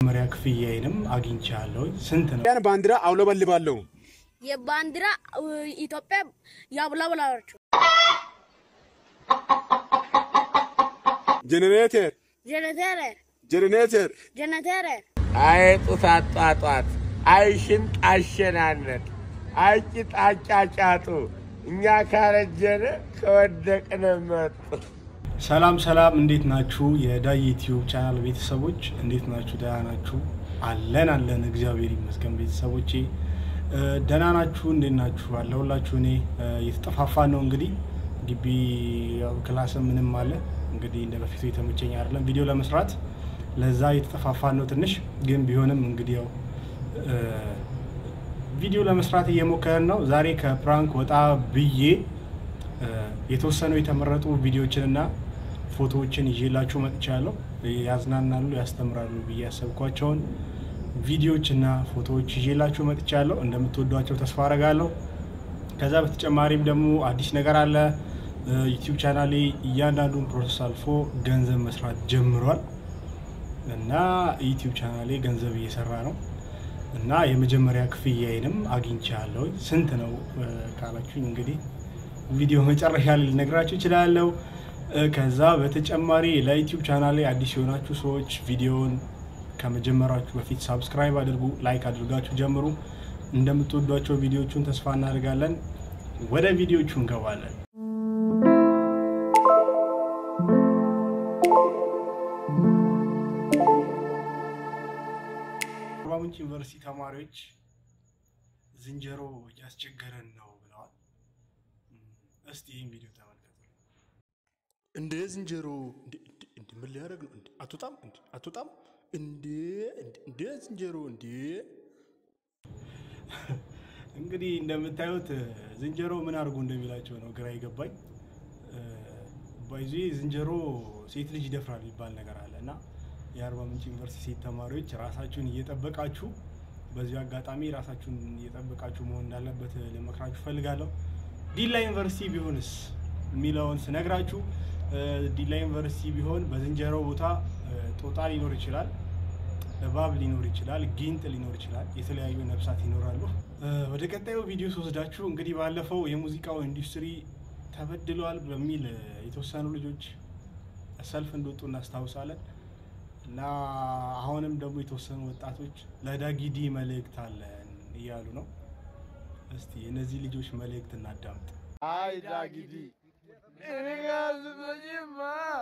መሪያ ክፍያዬንም አግኝቻለሁ። ስንት ነው? ያን ባንዲራ አውለበልባለሁ። የባንዲራ ኢትዮጵያ ያብለብላችሁ ጄኔሬተር ጀነተረ ጄኔሬተር ጀነተረ አይጡት አጧጧት፣ አይሽንጥ አሸናነት፣ አይቂጥ አጫጫጡ፣ እኛ ካረጀነ ከወደቅነ መጡ። ሰላም ሰላም፣ እንዴት ናችሁ? የዳይ ዩቲዩብ ቻናል ቤተሰቦች እንዴት ናችሁ? ደህና ናችሁ? አለን አለን፣ እግዚአብሔር ይመስገን። ቤተሰቦቼ እ፣ ደህና ናችሁ? እንዴት ናችሁ? አለሁላችሁ። እኔ እ፣ እየተጠፋፋን ነው እንግዲህ ግቢ ያው ክላስ ምንም አለ እንግዲህ እንደ በፊቱ የተመቸኝ አይደለም ቪዲዮ ለመስራት ለዛ እየተጠፋፋን ነው ትንሽ ግን ቢሆንም እንግዲህ ያው እ፣ ቪዲዮ ለመስራት እየሞከረን ነው። ዛሬ ከፕራንክ ወጣ ብዬ እ፣ የተወሰኑ የተመረጡ ቪዲዮዎችንና ፎቶዎችን ይዤላችሁ መጥቻለሁ። ያዝናናሉ፣ ያስተምራሉ ብዬ ያሰብኳቸውን ቪዲዮዎችና ፎቶዎች ይዤላችሁ መጥቻለሁ። እንደምትወዷቸው ተስፋ አረጋለሁ። ከዛ በተጨማሪም ደግሞ አዲስ ነገር አለ። ዩቲዩብ ቻናሌ እያንዳንዱን ፕሮሰስ አልፎ ገንዘብ መስራት ጀምሯል እና ዩቲዩብ ቻናሌ ገንዘብ እየሰራ ነው እና የመጀመሪያ ክፍያዬንም አግኝቻለሁ። ስንት ነው እ፣ ካላችሁኝ እንግዲህ ቪዲዮ መጨረሻ ላይ ልነግራችሁ እችላለሁ። እ፣ ከዛ በተጨማሪ ለዩቲዩብ ቻናሌ አዲስ የሆናችሁ ሰዎች ቪዲዮውን ከመጀመራችሁ በፊት ሳብስክራይብ አድርጉ፣ ላይክ አድርጋችሁ ጀምሩ። እንደምትወዷቸው ቪዲዮቹን ተስፋ እናደርጋለን። ወደ ቪዲዮቹ እንገባለን። አርባ ምንጭ ዩኒቨርሲቲ ተማሪዎች ዝንጀሮ እያስቸገረን ነው ብለዋል። እም፣ እስቲ ይህን ቪዲዮ ተመልከቱ። እንደ ዝንጀሮ እንደ- እንደ- እንደ ምን ሊያደርግ ነው? እንደ አትወጣም እንደ አትወጣም እንደ እንደ- እንደ ዝንጀሮ እንደ እንግዲህ እንደምታዩት እ፣ ዝንጀሮ ምን አድርጎ እንደሚላቸው ነው ግራ የገባኝ። ባይዙ ዝንጀሮ ሴት ልጅ ይደፍራል የሚባል ነገር አለ እና የአርባ ምንጭ ዩኒቨርሲቲ ሴት ተማሪዎች ራሳችሁን እየጠበቃችሁ በዚሁ አጋጣሚ ራሳችሁን እየጠበቃችሁ መሆን እንዳለበት ልመክራችሁ ፈልጋለሁ። ዲላ ዩኒቨርሲቲ ቢሆንስ የሚለውን ስነግራችሁ እ፣ ዲላ ዩኒቨርሲቲ ቢሆን በዝንጀሮ ቦታ እ፣ ጦጣ ሊኖር ይችላል እባብ ሊኖር ይችላል፣ ጊንጥ ሊኖር ይችላል፣ የተለያዩ ነፍሳት ይኖራሉ። እ፣ ወደ ቀጣዩ ቪዲዮ ስወስዳችሁ እንግዲህ ባለፈው የሙዚቃው ኢንዱስትሪ ተበድሏል በሚል እ፣ የተወሰኑ ልጆች ሰልፍ እንደወጡ እናስታውሳለን እና አሁንም ደግሞ የተወሰኑ ወጣቶች ለዳጊዲ መልእክት አለን እያሉ ነው። እስቲ የእነዚህ ልጆች መልእክት እናዳምጥ። አይ ዳጊዲ እኔ ጋር ስትመጪማ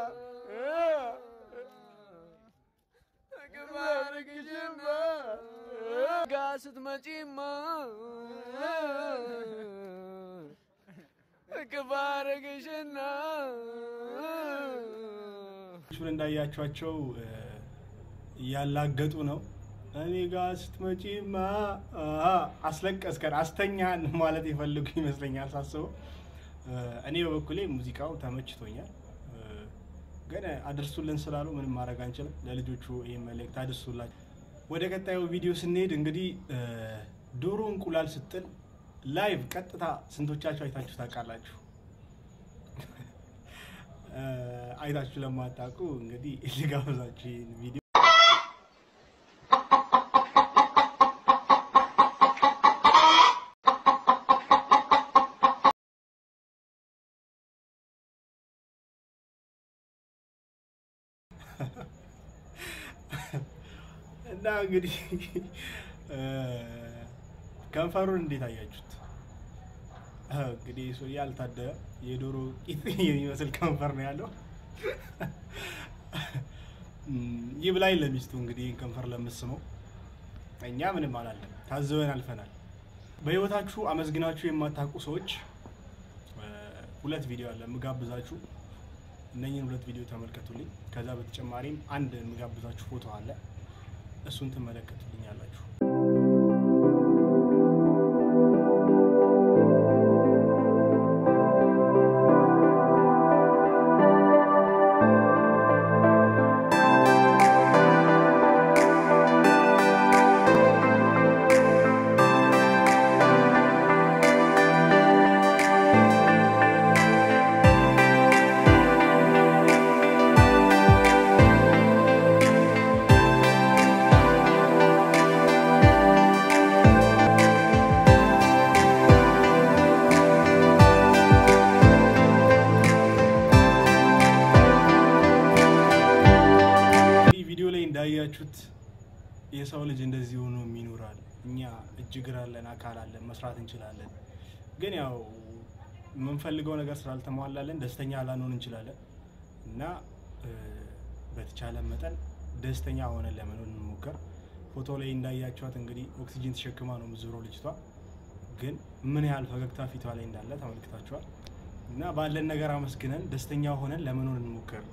ግባርግሽማ ጋር ስትመጪማ ግባርግሽና ቹን እንዳያቸዋቸው እ፣ እያላገጡ ነው። እኔ ጋር ስትመጪማ አሀ፣ አስለቀስከን፣ አስተኛን ማለት የፈለጉ ይመስለኛል ሳስበው። እ፣ እኔ በበኩሌ ሙዚቃው ተመችቶኛል፣ እ፣ ግን አድርሱልን ስላሉ ምንም ማድረግ አንችልም። ለልጆቹ ይህ መልእክት አድርሱላቸው። ወደ ቀጣዩ ቪዲዮ ስንሄድ እንግዲህ እ፣ ዶሮ እንቁላል ስጥል ላይቭ ቀጥታ ስንቶቻችሁ አይታችሁ ታውቃላችሁ? እ፣ አይታችሁ ለማታውቁ እንግዲህ ልጋብዛችሁ ይህን ቪዲዮ እና እንግዲህ እ፣ ከንፈሩን እንዴት አያችሁት? እ፣ እንግዲህ ሰው ያልታደረ የዶሮ ቂጥ የሚመስል ከንፈር ነው ያለው። እም፣ ይብላኝ ለሚስቱ እንግዲህ ይህን ከንፈር ለምስመው። እኛ ምንም አላለም፣ ታዝበን አልፈናል። በህይወታችሁ አመስግናችሁ የማታውቁ ሰዎች እ፣ ሁለት ቪዲዮ አለ የምጋብዛችሁ። እነኝህን ሁለት ቪዲዮ ተመልከቱልኝ። ከዛ በተጨማሪም አንድ የምጋብዛችሁ ፎቶ አለ፣ እሱን ትመለከቱልኛላችሁ። የሰው ልጅ እንደዚህ ሆኖ የሚኖራል። እኛ እጅ እግር አለን፣ አካል አለን፣ መስራት እንችላለን። ግን ያው የምንፈልገው ነገር ስላልተሟላለን ደስተኛ ላንሆን እንችላለን እና እ፣ በተቻለ መጠን ደስተኛ ሆነን ለመኖር እንሞከር። ፎቶ ላይ እንዳያቸዋት እንግዲህ ኦክሲጂን ተሸክማ ነው የምትዞረው ልጅቷ። ግን ምን ያህል ፈገግታ ፊቷ ላይ እንዳለ ተመልክታችኋል። እና ባለን ነገር አመስግነን ደስተኛ ሆነን ለመኖር እንሞክር።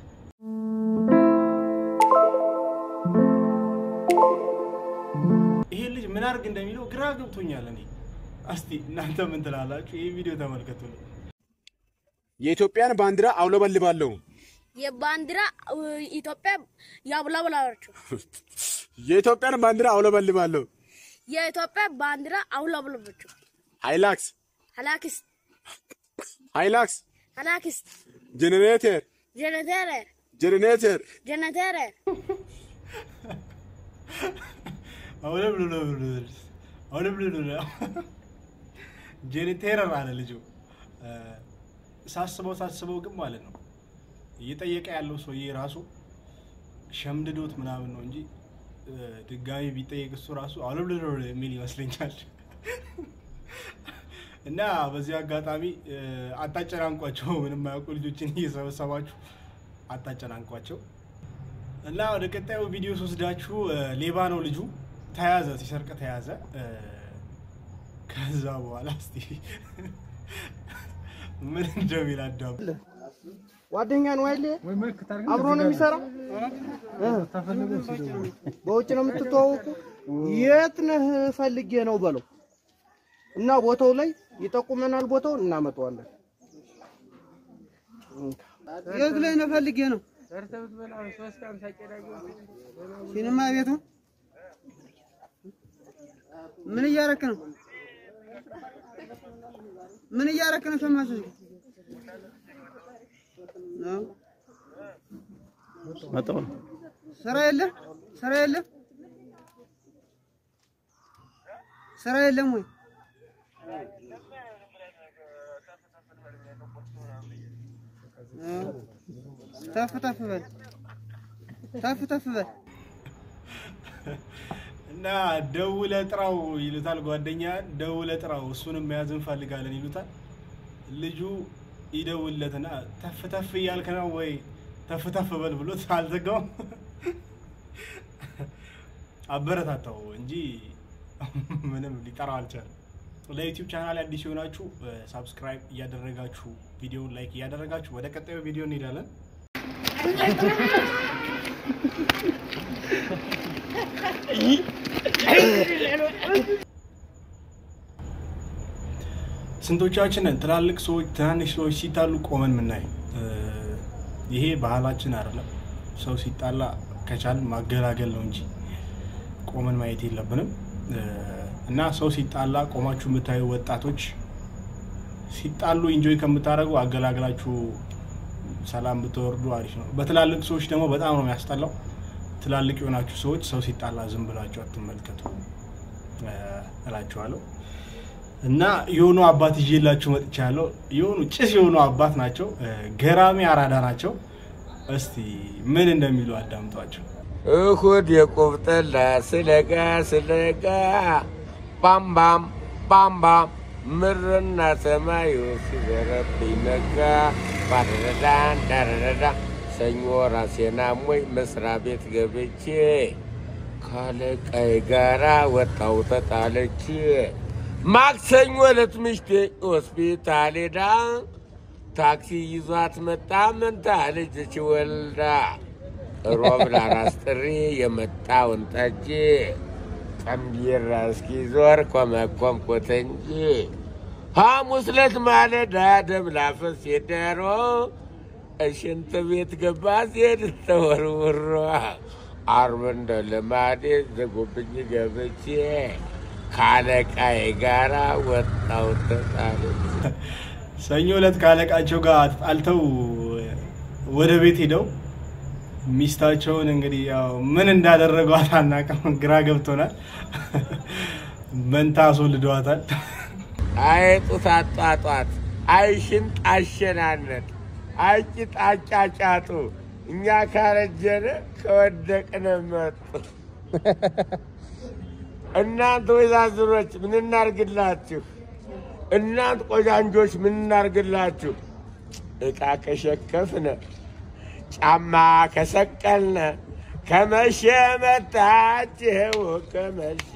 ይሄ ልጅ ምን አድርግ እንደሚለው ግራ ገብቶኛል። እኔ እስቲ እናንተ ምን ትላላችሁ? ይህ ቪዲዮ ተመልከቱ። የኢትዮጵያን ባንዲራ አውለበልባለሁ። የባንዲራ እ፣ ኢትዮጵያ ያውለብልባችሁ። የኢትዮጵያን ባንዲራ አውለበልባለሁ። የኢትዮጵያ ባንዲራ አውለብልባችሁ። ሃይላክስ ሀላክስ ሃይላክስ ሀላክስ ጄኔሬተር ጀነተረር ጄኔሬተር ጀነተረር ጄኔቴረር አለ ልጁ። እ፣ ሳስበው ሳስበው ግን ማለት ነው እየጠየቀ ያለው ሰውዬ ራሱ ሸምድዶት ምናምን ነው እንጂ እ፣ ድጋሚ ቢጠየቅ እሱ ራሱ አውለብልሎ የሚል ይመስለኛል። እና በዚህ አጋጣሚ እ፣ አታጨናንቋቸው። ምንም አያውቁ ልጆችን እየሰበሰባችሁ አታጨናንቋቸው። እና ወደ ቀጣዩ ቪዲዮ ስወስዳችሁ እ፣ ሌባ ነው ልጁ ተያዘ፣ ሲሰርቅ ተያዘ። እ፣ ከዛ በኋላ እስቲ ምን እንደሚል አዳም ጓደኛ ነው አይደል? አብሮ ነው የሚሰራው። እ? በውጭ ነው የምትተዋወቁ? የት ነህ ፈልጌ ነው በለው እና ቦታው ላይ ይጠቁመናል። ቦታውን እናመጣዋለን። የት ላይ ነው ፈልጌ ነው? ሲኒማ ቤቱ ምን እያረክ ነው? ምን እያረክ ነው? ሸማቾች ነው ስራ የለም፣ ስራ የለም፣ ስራ የለም ወይ? ተፍ ተፍ በል ተፍ ተፍ በል እና ደውለ ጥራው ይሉታል። ጓደኛ ደውለ ጥራው እሱንም መያዝ እንፈልጋለን ይሉታል። ልጁ ይደውለትና ተፍ ተፍ እያልክ ነው ወይ ተፍ ተፍ በል ብሎት አልዘጋውም። አበረታታው እንጂ ምንም ሊጠራው አልቻለም። ለዩቲዩብ ቻናል አዲስ የሆናችሁ ሳብስክራይብ እያደረጋችሁ ቪዲዮውን ላይክ እያደረጋችሁ ወደ ቀጣዩ ቪዲዮ እንሄዳለን። ስንቶቻችንን ትላልቅ ሰዎች ትናንሽ ሰዎች ሲጣሉ ቆመን ምናይ? ይሄ ባህላችን አይደለም። ሰው ሲጣላ ከቻል ማገላገል ነው እንጂ ቆመን ማየት የለብንም። እና ሰው ሲጣላ ቆማችሁ የምታዩ ወጣቶች ሲጣሉ ኢንጆይ ከምታደርጉ አገላግላችሁ ሰላም ብትወርዱ አሪፍ ነው። በትላልቅ ሰዎች ደግሞ በጣም ነው የሚያስጠላው። ትላልቅ የሆናችሁ ሰዎች ሰው ሲጣላ ዝም ብላችሁ አትመልከቱ እ እላችኋለሁ። እና የሆኑ አባት ይዤላችሁ መጥቻለሁ። የሆኑ ጭስ የሆኑ አባት ናቸው። እ ገራሚ አራዳ ናቸው። እስቲ ምን እንደሚሉ አዳምጧቸው። እሁድ የቁብጥላ ስለጋ ስለጋ ባምባም ባምባም ምርና ሰማዩ ሲዘረብኝ ነጋ ባረረዳን ዳረረዳ ሰኞ ራሴና ሞይ መስሪያ ቤት ገብቼ ካለቃይ ጋራ ወጣው ተጣለች። ማክሰኞ ዕለት ምሽቴ ሆስፒታል ሄዳ ታክሲ ይዟት መጣ መንታ ልጅች ወልዳ ሮብ ለአራስ ጥሪ የመጣውን ጠጅ ጠምቢራ እስኪዞር ኮመኮምኩት እንጂ ሐሙስ ዕለት ማለዳ ደም ላፈስ የደሮ እሽንት ቤት ገባ ሲሄድ ተወርውሮ አርብ እንደ ልማዴ ዘጉብኝ ገብቼ ካለቃዬ ጋራ ወጣው ተጣለች። ሰኞ ዕለት ካለቃቸው ጋር ተጣልተው ወደ ቤት ሄደው ሚስታቸውን እንግዲህ ያው ምን እንዳደረጓት አናውቅም፣ ግራ ገብቶናል። መንታ አስወልደዋታል። አይ ጡት አጧጧት፣ አይ ሽንጥ አሸናነት፣ አይ ቂጥ አጫጫጡ እኛ ካረጀነ ከወደቅነ መጡ እናንተ ወይዛዝሮች ምን እናርግላችሁ? እናንተ ቆጃንጆች ምን እናርግላችሁ? ዕቃ ከሸከፍነ ጫማ ከሰቀልነ ከመሸ መጣችሁ ከመሸ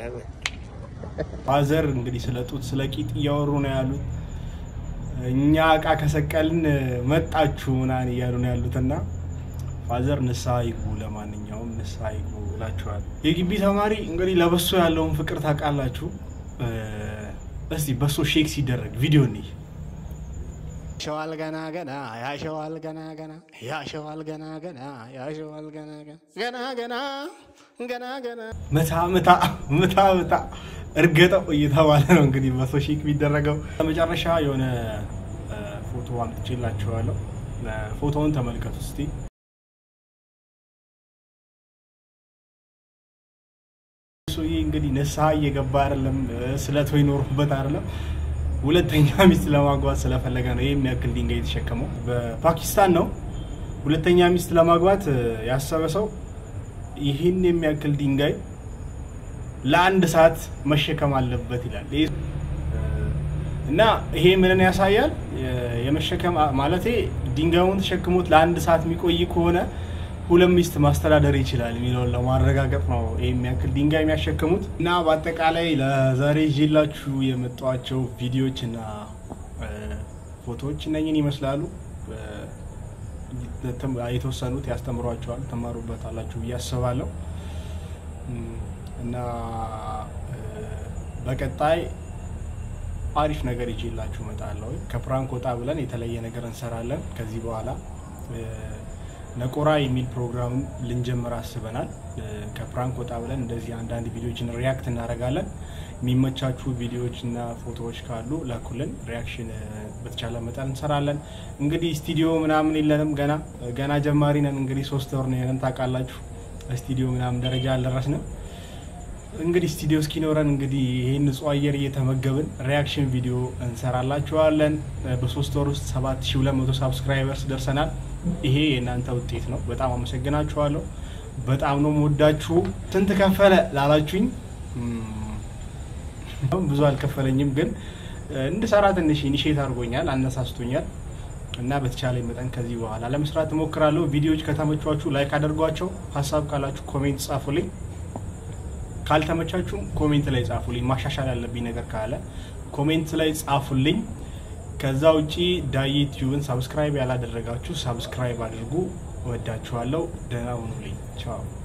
ፋዘር እንግዲህ ስለ ጡት ስለ ቂጥ እያወሩ ነው ያሉት። እኛ እቃ ከሰቀልን መጣችሁ ምናምን እያሉ ነው ያሉት እና ፋዘር ንስሐ ይግቡ። ለማንኛውም ንስሐ ይግቡ እላችኋል። የግቢ ተማሪ እንግዲህ ለበሶ ያለውን ፍቅር ታውቃላችሁ። እ፣ እስቲ በሶ ሼክ ሲደረግ ቪዲዮ እንይ። ያሸዋል ገና ገና ያሸዋል ገና ገና ያሸዋል ገና ገና ያሸዋል ገና ገና ገና ገና ገና ገና ምታ ምታ ምታ ምታ እርገጠው እየተባለ ነው እንግዲህ በሶ ሼክ የሚደረገው። በመጨረሻ የሆነ እ፣ ፎቶ አምጥቼላችኋለሁ። እ፣ ፎቶውን ተመልከቱ እስቲ። ሰውዬ እንግዲህ ንስሐ እየገባ አይደለም፣ ስለቶ ይኖሩበት አይደለም። ሁለተኛ ሚስት ለማግባት ስለፈለገ ነው ይህ የሚያክል ድንጋይ የተሸከመው። በፓኪስታን ነው ሁለተኛ ሚስት ለማግባት እ፣ ያሰበ ሰው ይህን የሚያክል ድንጋይ ለአንድ ሰዓት መሸከም አለበት ይላል። ይህ እና ይሄ ምንን ያሳያል? የ- የመሸከም ማለቴ ድንጋዩን ተሸክሞት ለአንድ ሰዓት የሚቆይ ከሆነ ሁለት ሚስት ማስተዳደር ይችላል የሚለውን ለማረጋገጥ ነው ይህ የሚያክል ድንጋይ የሚያሸክሙት። እና በአጠቃላይ ለዛሬ ይዤላችሁ የመጧቸው ቪዲዮዎች እና እ፣ ፎቶዎች እነኝን ይመስላሉ። እ፣ ተም- የተወሰኑት ያስተምሯቸዋል፣ ትማሩበታላችሁ ብዬ አስባለሁ። እም፣ እና እ፣ በቀጣይ አሪፍ ነገር ይዤላችሁ እመጣለሁ። ከፕራንክ ወጣ ብለን የተለየ ነገር እንሰራለን። ከዚህ በኋላ እ፣ ነቆራ የሚል ፕሮግራም ልንጀምር አስበናል። እ፣ ከፕራንክ ወጣ ብለን እንደዚህ አንዳንድ ቪዲዮዎችን ሪያክት እናደርጋለን። የሚመቻችሁ ቪዲዮዎች እና ፎቶዎች ካሉ ላኩልን። ሪያክሽን እ፣ በተቻለ መጠን እንሰራለን። እንግዲህ ስቱዲዮ ምናምን የለንም ገና ገና ጀማሪ ነን። እንግዲህ ሶስት ወር ነው የነን ታውቃላችሁ። ስቱዲዮ ምናምን ደረጃ አልደረስንም። እንግዲህ ስቱዲዮ እስኪኖረን እንግዲህ ይህን ንጹህ አየር እየተመገብን ሪያክሽን ቪዲዮ እንሰራላችኋለን። በሶስት ወር ውስጥ 7200 ሳብስክራይበርስ ደርሰናል። ይሄ የእናንተ ውጤት ነው። በጣም አመሰግናችኋለሁ። በጣም ነው የምወዳችሁ። ስንት ከፈለ ላላችሁኝ እም፣ ብዙ አልከፈለኝም፣ ግን እ፣ እንድሰራ ትንሽ ኢኒሼት አድርጎኛል፣ አነሳስቶኛል እና በተቻለ መጠን ከዚህ በኋላ ለመስራት እሞክራለሁ። ቪዲዮዎች ከተመቿችሁ ላይክ አድርጓቸው። ሀሳብ ካላችሁ ኮሜንት ጻፉልኝ። ካልተመቻችሁም ኮሜንት ላይ ጻፉልኝ። ማሻሻል ያለብኝ ነገር ካለ ኮሜንት ላይ ጻፉልኝ። ከዛ ውጪ ዳይ ቲዩብን ሳብስክራይብ ያላደረጋችሁ ሳብስክራይብ አድርጉ። እወዳችኋለሁ። ደህና ሁኑልኝ። ቻው